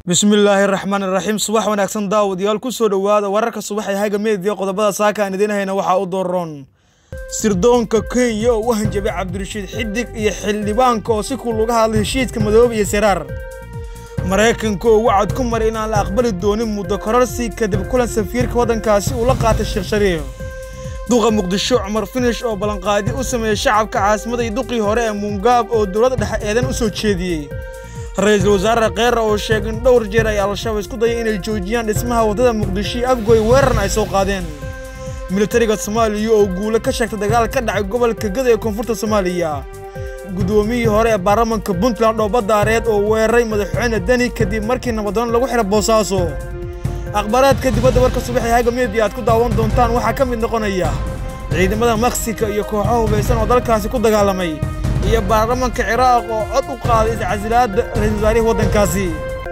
bismillaahi raxmaani raxiim subax wanaagsan daawadayaal ku soo dhowaada wararka subax ee haga meediya qodobada saaka aan idiin hayna waxaa u dooron sirdoonka kenya oo u hanjabay cabdirashiid xidig iyo xildhibaanka oo si kul uga hadlay heshiiska madoobe iyo siraar maraykanka oo wacad ku maray inaan la aqbali doonin muddo kororsi kadib kulan safiirka waddankaasi uu la qaatay sheekh shariif duqa muqdisho cumar finish oo ballanqaadi u sameeyey shacabka caasimada iyo duqii hore ee muungaab oo dowladda dhexe eedan u soo jeediyey ra-iisul wasaare kheera oo sheegay in dhowr jeer ay al-shabaab isku dayay inay joojiyaan dhismaha waddada muqdisho iyo afgoy weerarna ay soo qaadeen militariga soomaaliya oo guulo ka sheegtay dagaal ka dhacay gobolka gada ee koonfurta soomaaliya guddoomiyihii hore ee baarlamaanka puntland oo badaareed oo weeraray madaxweyne deni kadib markii nabadoon lagu xiray boosaaso akhbaaraadka dibadda warka subax ee haga media aad ku daawan doontaan waxaa ka mid noqonaya ciidamada meksika iyo kooxo hubaysan oo dalkaasi ku dagaalamay iyo baarlamaanka ciraaq oo cod u qaaday iscasilaadda ra-isul wasaarihii waddankaasi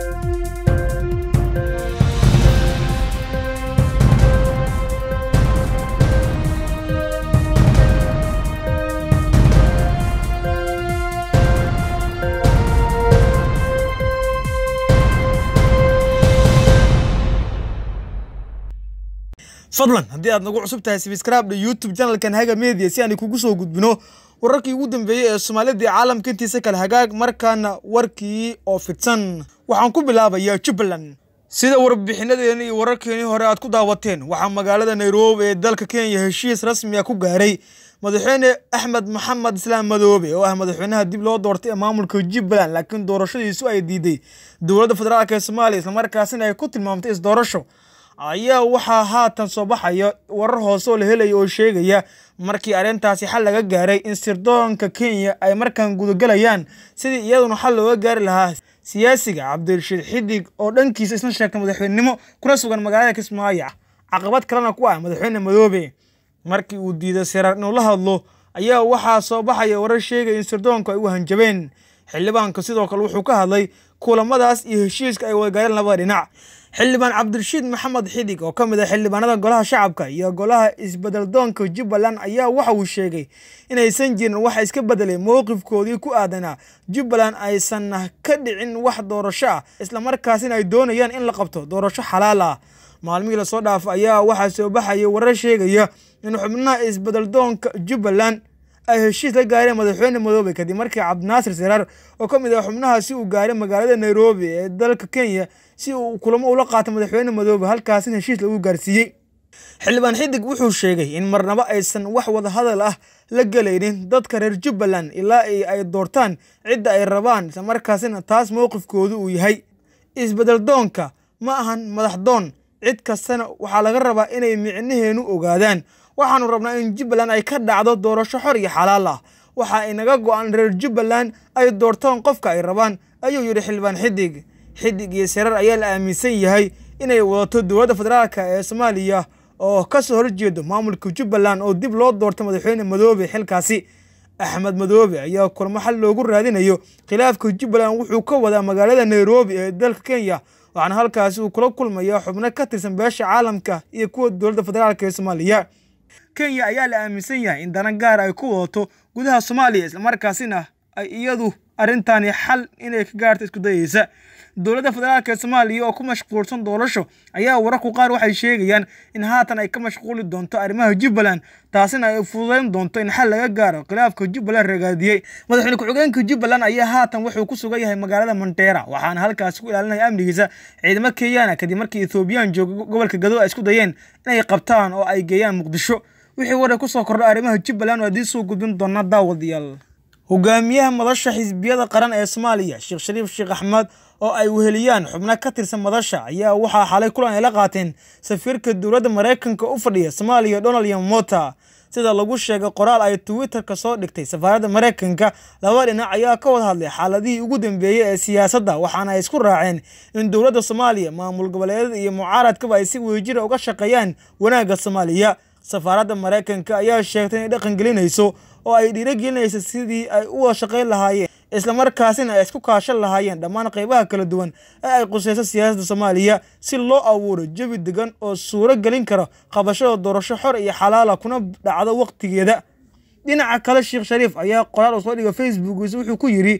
fadlan haddii aad nagu cusub tahay sbscribe youtube channelkan haga media si aan kugu soo gudbino wararkii ugu dambeeyey ee soomaalida caalamka intiisa kale hagaag markaana warkii oo fidsan waxaan ku bilaabayaa jubbaland sida warbixinadeeni iyo wararkeenii hore aad ku daawateen waxaa magaalada nairobi ee dalka kenya heshiis rasmi ah ku gaaray madaxweyne axmed maxamed islaam madoobe oo ah madaxweynaha dib loo doortay ee maamulka jubbaland laakiin doorashadiisu ay diiday dowladda federaalk ee soomaaliya islamarkaasina ay ku tilmaamtay isdoorasho ayaa waxaa haatan soo baxaya warar hoose oo la helaya oo sheegaya markii arrintaasi xal laga gaaray in sirdoonka kenya ay markaan gudagelayaan sidii iyaduna xal looga gaari lahaa siyaasiga cabdirashiid xidig oo dhankiisa isna sheegtay madaxweynenimo kuna sugan magaalada kismaayo caqabad kalena ku ah madaxweyne madoobe markii uu diiday siraar inuu la hadlo ayaa waxaa soo baxaya warar sheegaya in sirdoonku ay u hanjabeen xildhibaanka sidoo kale wuxuu ka hadlay kulamadaas iyo heshiiska ay wadagaareen labada dhinac xildhibaan cabdirashiid maxamed xidig oo ka mid ah xildhibaanada golaha shacabka iyo golaha isbedeldoonka jubbaland ayaa waxa uu sheegay inaysan jirin waxa iska bedelay mowqifkoodii ku aadanaa jubbaland aysan ka dhicin wax doorasho ah islamarkaasina ay doonayaan in la qabto doorasho xalaal ah maalmihii lasoo dhaafa ayaa waxaa soo baxaya warar sheegaya in xubnaha isbedeldoonka jubbaland ay heshiis la gaareen madaxweyne madoobe kadib markii cabdinaasir siraar oo ka mid ah xubnahaasi uu gaaray magaalada nairobi ee dalka kenya si uu kulamo ula qaatay madaxweyne madoobe halkaasina heshiis lagu gaarsiiyey xildhibaan xidig wuxuu sheegay in marnabo aysan wax wada hadal ah la gelaynin dadka reer jubbaland ilaa ay doortaan cidda ay rabaan islamarkaasina taas mowqifkoodu uu yahay isbedeldoonka ma ahan madaxdoon cid kastana waxaa laga rabaa inay micnaheenu ogaadaan waxaanu rabnaa in jubbaland ay ka dhacdo doorasho xor iyo xalaal ah waxa inaga go-an reer jubbaland ay doortaan qofka ay rabaan ayuu yidhi xildhibaan xidig xidig iyo sirar ayaa la aaminsan yahay inay wadato dowladda federaalk ee soomaaliya oo ka soo horjeedo maamulka jubbaland oo dib loo doortay madaxweyne madoobe xilkaasi axmed madoobe ayaa kulmo xal loogu raadinayo khilaafka jubbaland wuxuu ka wadaa magaalada nairobi ee dalka kenya waxaana halkaasi uu kula kulmaya xubno ka tirsan beesha caalamka iyo kuwa dowladda federaalk ee soomaaliya kenya ayaa la aaminsan yahay in dana gaar ay ku wadato gudaha soomaaliya islamarkaasina ay iyadu arrintani xal inay ka gaarto isku dayeysa dowladda federaalk ee soomaaliya oo ku mashquulsan doorasho ayaa wararku qaar waxay sheegayaan in haatan ay ka mashquuli doonto arrimaha jubbaland taasina ay fududayn doonto in xal laga gaaro khilaafka jubbaland ragaadiyey madaxweyne ku-xigeenka jubbaland ayaa haatan wuxuu ku sugan yahay magaalada monteera waxaana halkaasi ku ilaalinaya amnigiisa ciidamo kenyana kadib markii ethoobiyan jooga gobolka gado ay isku dayeen inay qabtaan oo ay geeyaan muqdisho wixii warar ku soo kordha arrimaha jubbaland waa idiin soo gudbin doonaa daawadayaal hogaamiyaha madasha xisbiyada qaran ee soomaaliya sheekh shariif sheekh axmed oo ay weheliyaan xubno ka tirsan madasha ayaa waxaa xalay kulan ay la qaateen safiirka dowladda maraykanka u fadhiya soomaaliya donald yamota sida lagu sheegay qoraal ay twitterka soo dhigtay safaaradda maraykanka laba dhinac ayaa ka wada hadlay xaaladihii ugu dambeeyey ee siyaasadda waxaana ay isku raaceen in dowladda soomaaliya maamul goboleedyada iyo mucaaradkaba ay si weejira uga shaqeeyaan wanaagga soomaaliya safaaradda maraykanka ayaa sheegtay inay dhaqan gelinayso oo ay dhiiragelinaysa sidii ay u wada shaqayn lahaayeen islamarkaasina ay isku kaashan lahaayeen dhammaan qaybaha kala duwan ee ay qusayso siyaasadda soomaaliya si loo abuuro jawi degan oo suuro gelin kara qabashada doorasho xor iyo xalaala kuna dhacdo waqtigeeda dhinaca kale sheekh shariif ayaa qoraal uu soo dhigay facebookiisa wuxuu ku yidhi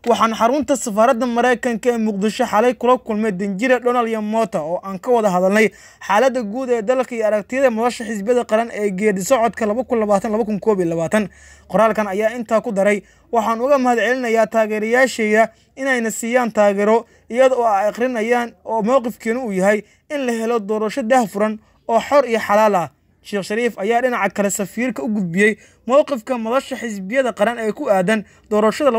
waxaan xarunta safaaradda maraykanka ee muqdisho xalay kula kulmay danjire donald yamota oo aan ka wada hadalnay xaaladda guud ee dalka iyo aragtiyada madasha xisbiyada qaran ee geedi socodka qoraalkan ayaa intaa ku daray waxaan uga mahad celinayaa taageerayaashayda inayna siiyaan taageero iyada oo ay akhrinayaan oo mowqifkeenu uu yahay in la helo doorasho daahfuran oo xor iyo xalaal ah sheekh shariif ayaa dhinaca kale safiirka u gudbiyey mowqifka madasha xisbiyada qaran ee ku aadan doorashada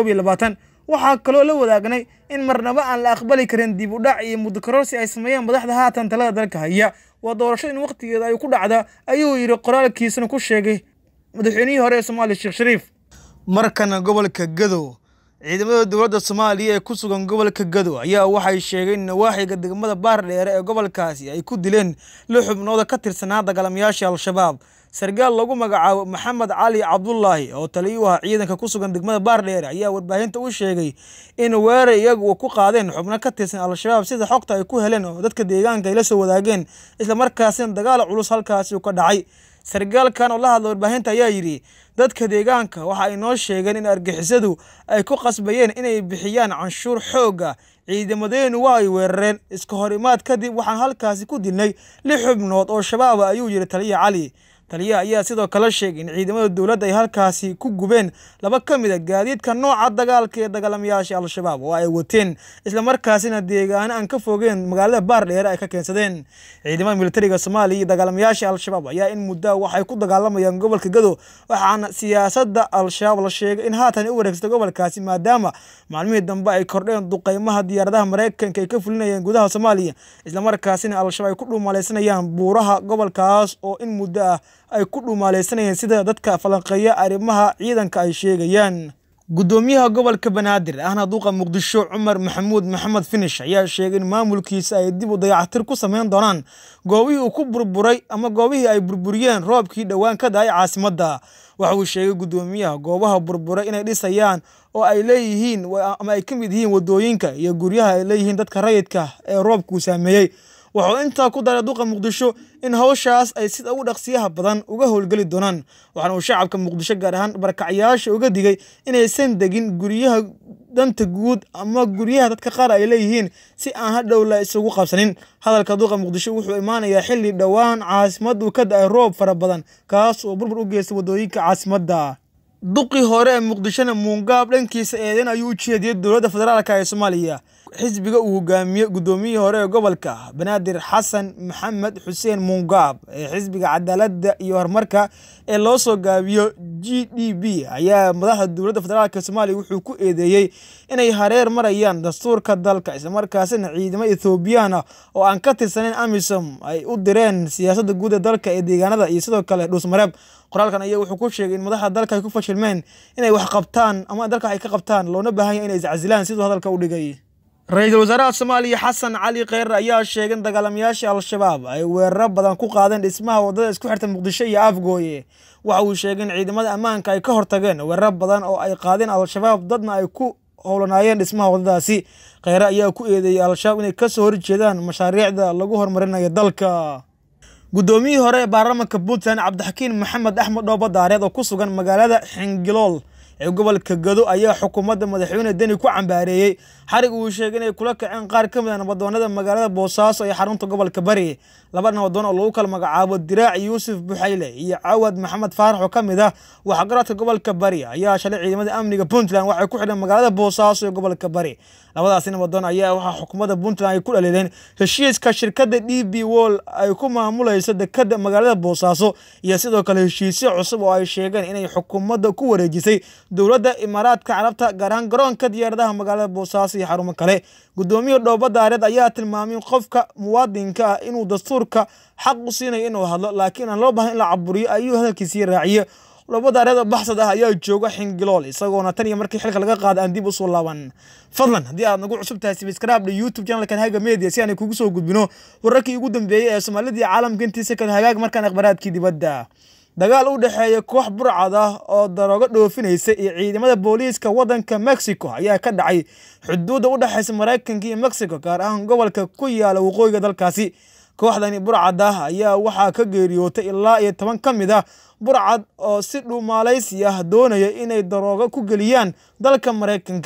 waxaa kaloo la wadaagnay in marnaba aan la aqbali karin dib u dhac iyo mudakarorsi ay sameeyeen madaxda haatan talada dalka haya waa doorasho in wakhtigeeda ay ku dhacda ayuu yidhi qoraalkiisana ku sheegay madaxweynihii hore ee soomaaliya sheekh shariif markana gobolka gadow ciidamada dowladda soomaaliya ee ku sugan gobolka gadow ayaa waxay sheegeen in nawaaxiga degmada baardheere ee gobolkaasi ay ku dileen lix xubnooda ka tirsanaa dagaalamayaasha al-shabaab sargaal lagu magacaabo maxamed cali cabdulaahi oo taliya u ah ciidanka ku sugan degmada baardheere ayaa warbaahinta u sheegay in weerar iyagu ku qaadeen xubno ka tirsan al-shabaab sida xogta ay ku heleen oo dadka deegaanka ay la soo wadaageen islamarkaasina dagaal culus halkaasi ka dhacay sargaalkan oo la hadla warbaahinta ayaa yidhi dadka deegaanka waxa ay noo sheegeen in argixisadu ay ku qasbayeen inay bixiyaan canshuur xooga ciidamadeenu waa ay weerareen iska hor imaad kadib waxaan halkaasi ku dilnay lix xubnood oo shabaaba ayuu yidhi taliya cali taliyaha ayaa sidoo kale sheegay in ciidamada dowladda ay halkaasi ku gubeen laba ka mid a gaadiidka nooca dagaalka ee dagaalamayaasha al-shabaab oo ay wateen islamarkaasina deegaano aan ka fogeen magaalada baardheere ay ka keensadeen ciidamada militariga soomaaliya iyo dagaalamayaasha al-shabaab ayaa in muddaa waxay ku dagaalamayaan gobolka gado waxaana siyaasadda al-shabaab la sheegay in haatan u wareegsata gobolkaasi maadaama maalmihii dambe ay kordheen duqeymaha diyaaradaha maraykanka ay ka fulinayeen gudaha soomaaliya islamarkaasina al-shabaab ay ku dhuumalaysanayaan buuraha gobolkaas oo in muddo ah ay ku dhuumaaleysanayeen sida dadka falanqeeya arrimaha ciidanka ay sheegayaan guddoomiyaha gobolka banaadir ahna duuqa muqdisho cumar maxamuud maxamed finish ayaa sheegay in maamulkiisa ay dib u dayactir ku sameyn doonaan goobihii uu ku burburay ama goobihii ay burburiyeen roobkii dhowaan ka dahay caasimadda waxa uu sheegay guddoomiyaha goobaha burburay inay dhisayaan oo ay leeyihiin ama ay ka mid yihiin waddooyinka iyo guryaha ay leeyihiin dadka rayidka ee roobkuu saameeyey wuxuu intaa ku daray duqa muqdisho in hawshaas ay sida ugu dhaqsiyaha badan uga howlgeli doonaan waxaana uu shacabka muqdisho gaar ahaan barakacyaasha uga digay inaysan degin guryaha danta guud ama guryaha dadka qaar ay leeyihiin si aan hadhow la isugu qabsanin hadalka duqa muqdisho wuxuu imaanayaa xilli dhowaan caasimaddu ka da-ay roob fara badan kaas oo burbur u geystay waddooyinka caasimadda duqii hore ee muqdishona muungaab dhankiisa eedeyn ayuu u jeediyey dowladda federaalka ee soomaaliya xisbiga uu hogaamiye guddoomiyihii hore ee gobolka banaadir xasan maxamed xuseen muungaab ee xisbiga cadaaladda iyo horumarka ee loo soo gaabiyo g d b ayaa madaxda dowladda federaalk soomaaliya wuxuu ku eedeeyey inay hareer marayaan dastuurka dalka islamarkaasina ciidamo ethoobiyan ah oo aan ka tirsaneyn amisom ay u direen siyaasadda guud ee dalka ee deegaanada iyo sidoo kale dhuusmareeb qoraalkan ayaa wuxuu ku sheegay in madaxda dalka ay ku fashilmeen inay wax qabtaan ama dalka ay ka qabtaan loona baahan yahay inay iscasilaan siduu hadalka u dhigay ra-iisul wasaaraha soomaaliya xasan cali kheyre ayaa sheegay in dagaalamayaasha al-shabaab ay weeraro badan ku qaadeen dhismaha waddada isku xirta muqdisho iyo afgooye waxa uu sheegay in ciidamada ammaanka ay ka hortageen weeraro badan oo ay qaadeen al-shabaab dadna ay ku howlanaayeen dhismaha waddadaasi kheyre ayaa ku eedeeyey al-shabaab inay kasoo horjeedaan mashaariicda lagu horumarinayo dalka guddoomiyihii hore ee baarlamaanka puntland cabdixakiin maxamed axmed dhoobo daareed oo ku sugan magaalada xingilool ee gobolka gado ayaa xukuumadda madaxweyne deni ku cambaareeyey xarig uu sheegay inay kula kaceen qaar ka mid a nabadoonada magaalada boosaaso ee xarunta gobolka bari laba nabadoon oo lagu kala magacaabo diraac yuusuf buxayle iyo cawad maxamed faarax oo ka mid ah waxgaradka gobolka bari ayaa shalay ciidamada amniga puntland waxay ku xidheen magaalada boosaaso ee gobolka bari labadaasi nabadoon ayaa waxaa xukuumadda puntland ay ku dhaliileen heshiiska shirkadda d b wol ay ku maamulayso dekadda magaalada boosaaso iyo sidoo kale heshiisyo cusub oo ay sheegeen inay xukuumadda ku wareejisay dowladda imaaraadka carabta gaar ahaan garoonka diyaaradaha magaalada boosaaso iyo xarumo kale guddoomiya dhoobo daareed ayaa tilmaamay qofka muwaadinka ah inuu dastuurka xaq u siinayo inuu hadlo laakiin aan loo bahan in la caburiyo ayuu hadalkiisii raaciye dhoobo daareed oo baxsad ah ayaa jooga xingilool isagoona tan iyo markii xilka laga qaada aan dib usoo laaban fadlan haddii aad nagu cusub tahay sibiskraabdha youtube channelkan haga media si aanay kugu soo gudbino wararkii ugu dambeeyey ee soomaalidii caalamka intiisa kale hagaag markaan akhbaraadkii dibadda dagaal u dhexeeya koox burcad ah oo daroogo dhoofinaysa iyo ciidamada booliiska waddanka mexico ayaa ka dhacay xuduudda u dhexaysa maraykanka iyo mexico gaar ahaan gobolka ku yaala waqooyiga dalkaasi kooxdani burcad ah ayaa waxaa ka geeriyootay ilaa iyo toban ka mid ah burcad oo si dhuumaalaysi ah doonaya inay daroogo ku geliyaan dalka maraykanka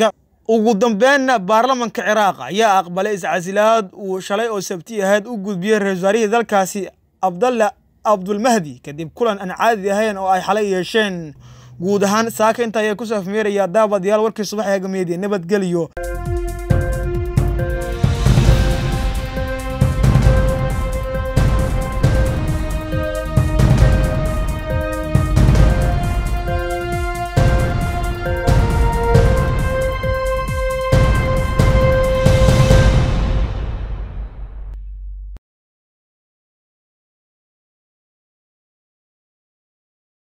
ugu dambeynna baarlamanka ciraaq ayaa aqbalay iscasilaad uu shalay oo sabti ahayd u gudbiyey ra-isul wasaarihii dalkaasi abdalla abdulmahdi kadib kulan aan caadi ahayn oo ay xalay yeesheen guud ahaan saaka inta ayaa kusoo afmeerayaa daabadayaal warkii subax eega meediya nabadgeliyo